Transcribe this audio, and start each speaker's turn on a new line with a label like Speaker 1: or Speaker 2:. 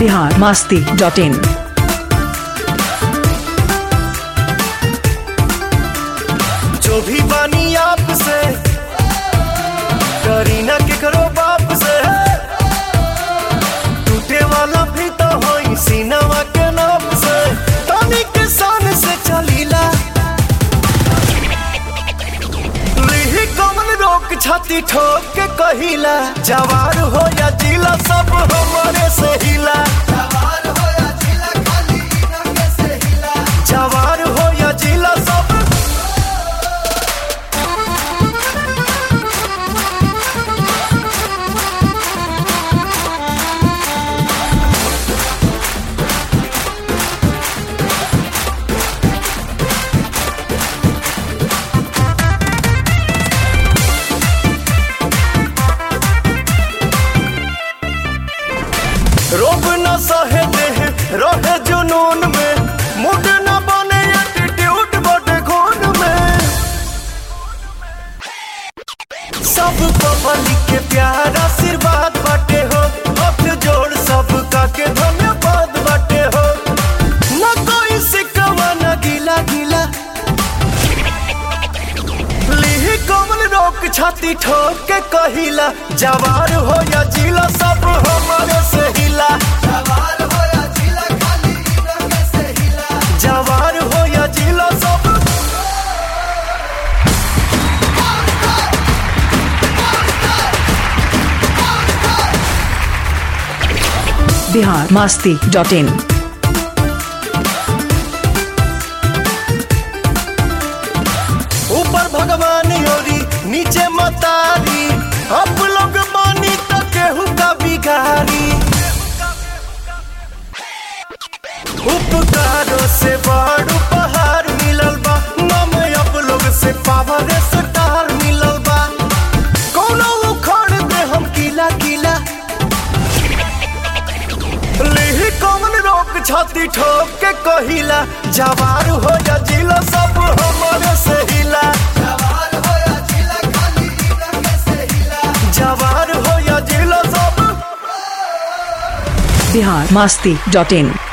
Speaker 1: Bihar Masti dot in
Speaker 2: जो भी बानी आपसे करीना के करो बाप से टूटे वाला भी तो होई सीनावा के नाप से तानी के शान से चलीला लिही कमन रोक छाती ठोक के कहिला जवार हो या जिला सब हमारे से हिला जवार हो या जिला सब रोब न सहे देह रहे जुनून में मुड न बने एटीट्यूड बटे खून में सब पब्लिक के प्यार आशीर्वाद बाटे हो हाथ जोड़ सबका के धन्यवाद बाटे हो न कोई सिकवा न गिला गिला लिही कमल रोक छाती ठोक के कहिला जवार हो या जिला सब हमारे से हिला जवार हो या जिला सब
Speaker 1: बिहार मास्ती डॉट इन
Speaker 2: ऊपर भगवान योरी नीचे मतारी अब लोग मानी तो केहू का बिगारी उपकारों से बड़ उपहार मिलल बा नम अब लोग से पावर स्टार मिलल बा कोनो उखड़ दे हम किला किला लिही कौन रोक छाती ठोक के कहिला जवार हो या जिला सब हमारे से हिला जवार हो या जिला सब
Speaker 1: बिहार मास्ती डॉट इन